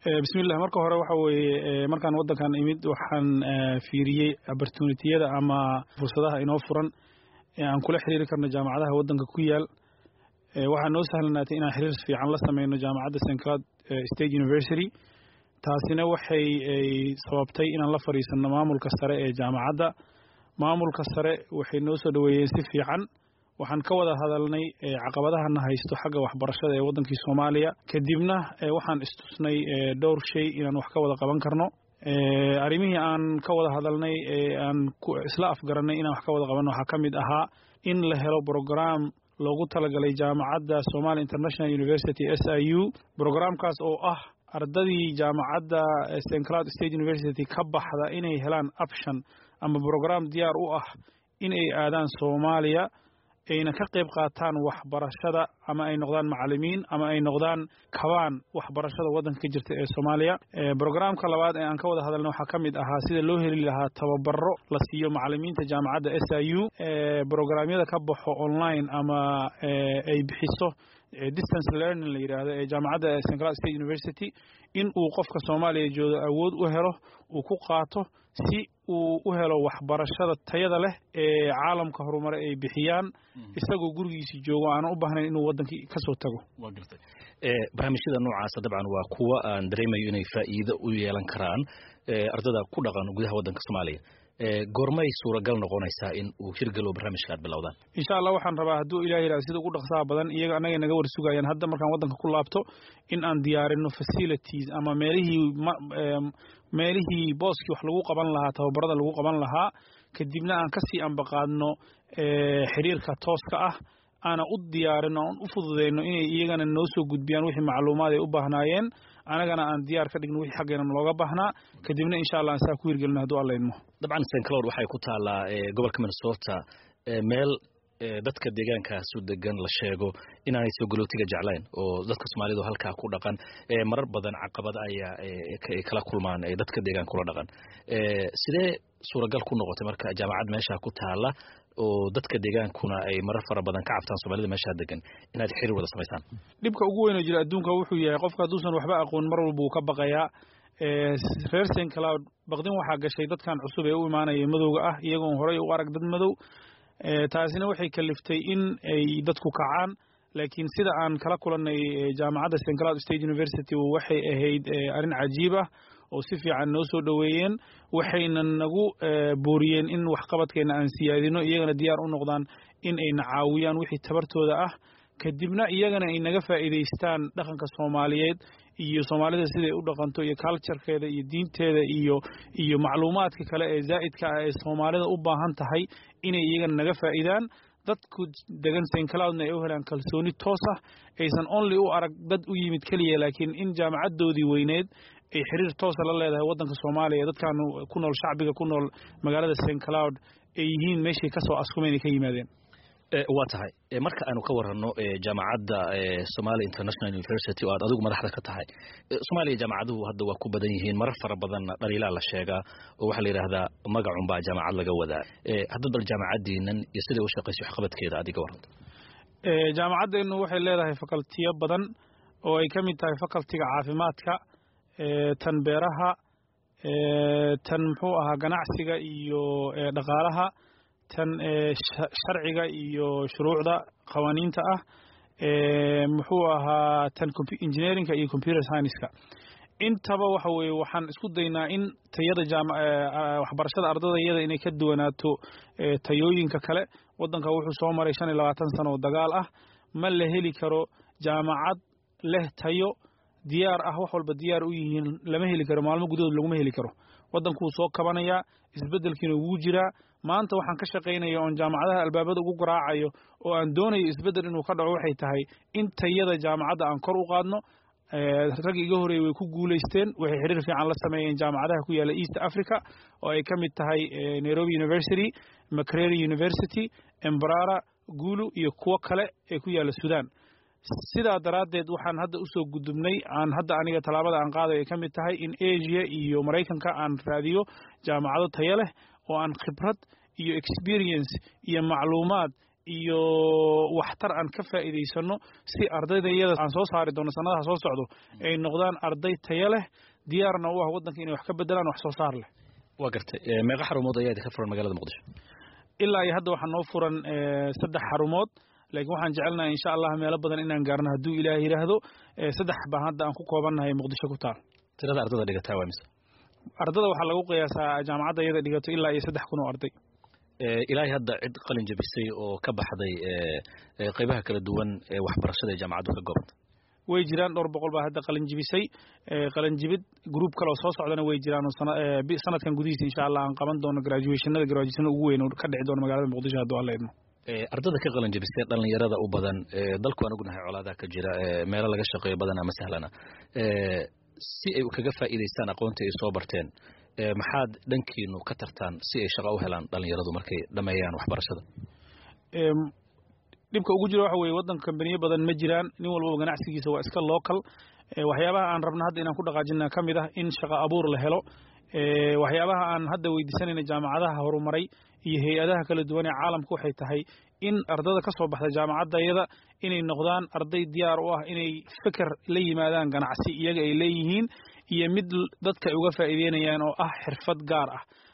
bismillah marka hore waxa weeye markaan waddankan imid waxaan fiiriyey opportunitiyada ama fursadaha inoo furan aan kula xiriiri karno jaamacadaha waddanka ku yaal waxaa noo sahlanaatay inaan xiriir fiican la sameyno jaamacadda st cloud state university taasina waxay sababtay inaan la fadhiisanno maamulka sare ee jaamacadda maamulka sare waxay noo soo dhoweeyeen si fiican waxaan ka wada hadalnay caqabadahana haysto xagga waxbarashada ee waddankii soomaaliya kadibna waxaan istusnay dhowr shay inaan wax ka wada qaban karno arrimihii aan ka wada hadalnay aan isla afgarannay inaan wax ka wada qabanno waxaa ka mid ahaa in la helo brogram loogu talagalay jaamacadda somali international university s i u brograamkaas oo ah ardadii jaamacadda st cloud state university ka baxda inay helaan option ama brogram diyaar u ah in ay aadaan soomaaliya ayna ka qayb qaataan waxbarashada ama ay noqdaan macalimiin ama ay noqdaan kabaan waxbarashada waddanka ka jirta ee soomaaliya brograamka labaad ee aan ka wada hadalna waxaa ka mid ahaa sida loo heli lahaa tababaro la siiyo macalimiinta jaamacadda s i u brograamyada ka baxo online ama ay bixiso distance learning la yidhaahdo ee jaamacadda st cloud state university in uu qofka soomaaliya jooga awood u helo uu ku qaato si uu u helo waxbarashada tayada leh ee caalamka horumare ay bixiyaan isagoo gurigiisi joogo aanan u baahnayn inuu waddankii ka soo tago waa gartay barnaamijyada noocaasa dabcan waa kuwa aan dareemayo inay faa'iido u yeelan karaan ardada ku dhaqan gudaha waddanka soomaaliya goormay suuragal noqonaysaa in uu hirgalo barnaamijka aad bilowdaan insha allah waxaan rabaa hadduu ilah yidhahdo sida ugu dhaqsaha badan iyaga annaga naga war sugayaan hadda markaan waddanka ku laabto in aan diyaarino facilities ama meelihii meelihii booskii wax lagu qaban lahaa tababarada lagu qaban lahaa kadibna aan kasii ambaqaadno xiriirka tooska ah aana u diyaarino aan u fududeyno inay iyagana noo soo gudbiyaan wixii macluumaad ay u baahnaayeen anagana aan diyaar ka dhigno wixii xaggeena looga baahnaa kadibna insha allah aan saa ku hirgelino hadduu alla idmo dabcan st cloud waxay ku taallaa gobolka minnesota meel dadka deegaankaasu degan la sheego inaanay soo galootiga jeclayn oo dadka soomaalidu halkaa ku dhaqan marar badan caqabada ayaa kala kulmaan dadka deegaanka kula dhaqan sidee suuragal ku noqotay marka jaamacad meesha ku taala oo dadka deegaankuna ay marar fara badan ka cabtaan soomaalida meeshaa degan inaad xiriir wada samaysaan dhibka ugu weyn oo jira adduunka wuxuu yahay qofka hadduusan waxba aqoon mar walba uu ka baqayaa reer st cloud baqdin waxaa gashay dadkan cusub ee u imaanaya madowga ah iyagoon horey u arag dad madow taasina waxay kaliftay in ay dadku kacaan laakiin sida aan kala kulannay jaamacadda st cloud state university waxay ahayd arrin cajiib ah oo si fiican noo soo dhoweeyeen waxayna nagu booriyeen in waxqabadkeena aan siyaadino iyagana diyaar u noqdaan in ayna caawiyaan wixii tabartooda ah kadibna iyagana ay naga faa'iidaystaan dhaqanka soomaaliyeed iyo soomaalida siday u dhaqanto iyo culturekeeda iyo diinteeda iyo iyo macluumaadka kale ee zaa'idka ah ee soomaalida u baahan tahay inay iyagana naga faa'iidaan dadku degan st cloudna ay u helaan kalsooni toos ah aysan only u arag dad u yimid keliya laakiin in jaamacaddoodii weyneed ay xiriir toosa la leedahay waddanka soomaaliya dadkan ku nool shacbiga ku nool magaalada st cloud ay yihiin meeshay ka soo askumeen ay ka yimaadeen waa tahay marka aanu ka waranno jaamacadda somali international university oo aad adigu madaxda ka tahay soomaaliya jaamacaduhu hadda waa ku badan yihiin marar fara badanna dhaliilaa la sheegaa oo waxaa la yidhaahdaa magacunbaa jaamacad laga wadaa hadda bal jaamacaddiinan iyo siday u shaqayso waxqabadkeeda adiga waranta jaamacaddeenu waxay leedahay facultiyo badan oo ay ka mid tahay facultiga caafimaadka tan beeraha tan muxuu ahaa ganacsiga iyo dhaqaalaha tan sharciga iyo shuruucda qawaaniinta ah muxuu ahaa tan engineeringa iyo computer scienceska intaba waxa weeye waxaan isku daynaa in tayada waxbarashada ardada iyada inay ka duwanaato tayooyinka kale waddanka wuxuu soo maray shan iyo labaatan sano oo dagaal ah ma la heli karo jaamacad leh tayo diyaar ah wax walba diyaar u yihiin lama heli karo maalmo gudahood laguma heli karo waddankuu soo kabanayaa isbeddelkiina wuu jiraa maanta waxaan ka shaqaynaya oon jaamacadaha albaabada ugu garaacayo oo aan doonayo isbeddel inuu ka dhaco waxay tahay in tayada jaamacadda aan kor u qaadno rag iga horeeyey way ku guulaysteen waxay xiriir fiican la sameeyeen jaamacadaha ku yaalla east africa oo ay ka mid tahay nairobi university macrary university embrara gulu iyo kuwo kale ee ku yaalla sudan sidaa daraaddeed waxaan hadda usoo gudubnay aan hadda aniga tallaabada aan qaadayo ay ka mid tahay in asia iyo maraykanka aan raadiyo jaamacado tayo leh oo aan khibrad iyo experience iyo macluumaad iyo waxtar aan ka faa'iidaysano si ardayda iyada aan soo saari doono sanadaha soo socdo ay noqdaan arday tayo leh diyaarna u ah waddanka inay wax ka bedelaan wax soo saar leh waa gartay meeqa xarumood ayaa idinka furan magaalada muqdisho ilaa iyo hadda waxaa noo furan saddex xarumood laakiin waxaan jecelnahay insha allah meelo badan inaan gaarno hadduu ilaah yidhaahdo saddex baan hadda aan ku koobannahay muqdisho ku taal tirada ardada dhigataa waa mise ardada waxaa lagu qiyaasaa jaamacadda iyada dhigato ilaa iyo saddex kun oo arday ilaahay hadda cid qalin jabisay oo ka baxday qaybaha kala duwan ee waxbarashada ee jaamacaddu ka goobanta way jiraan dhowr boqol baa hadda qalinjibisay qalinjibid gruub kale oo soo socdana way jiraan oo sanadkan gudihiisa insha allah aan qaban doono graduationada graduationada ugu weyn oo ka dhici doono magaalada muqdisho hadduu alla idmo ardada ka qalin jabisay dhalinyarada u badan dalku aan ognahay colaadaha ka jira meelo laga shaqeeyo badan ama sahlana si ay kaga faa'iidaystaan aqoonta ay soo barteen maxaad dhankiinu ka tartaan si ay shaqo u helaan dhalinyaradu markay dhameeyaan waxbarashada dhibka ugu jira waxa weye waddanka kambaniyo badan ma jiraan nin walbaba ganacsigiisa waa iska local waxyaabaha aan rabna hadda inaan ku dhaqaajina ka mid ah in shaqo abuur la helo waxyaabaha aan hadda weydiisanayna jaamacadaha horumaray iyo hay-adaha kala duwan ee caalamka waxay tahay in ardada ka soo baxda jaamacaddayada inay noqdaan arday diyaar u ah inay feker la yimaadaan ganacsi iyaga ay leeyihiin iyo mid dadka ay uga faa'iideynayaan oo ah xirfad gaar ah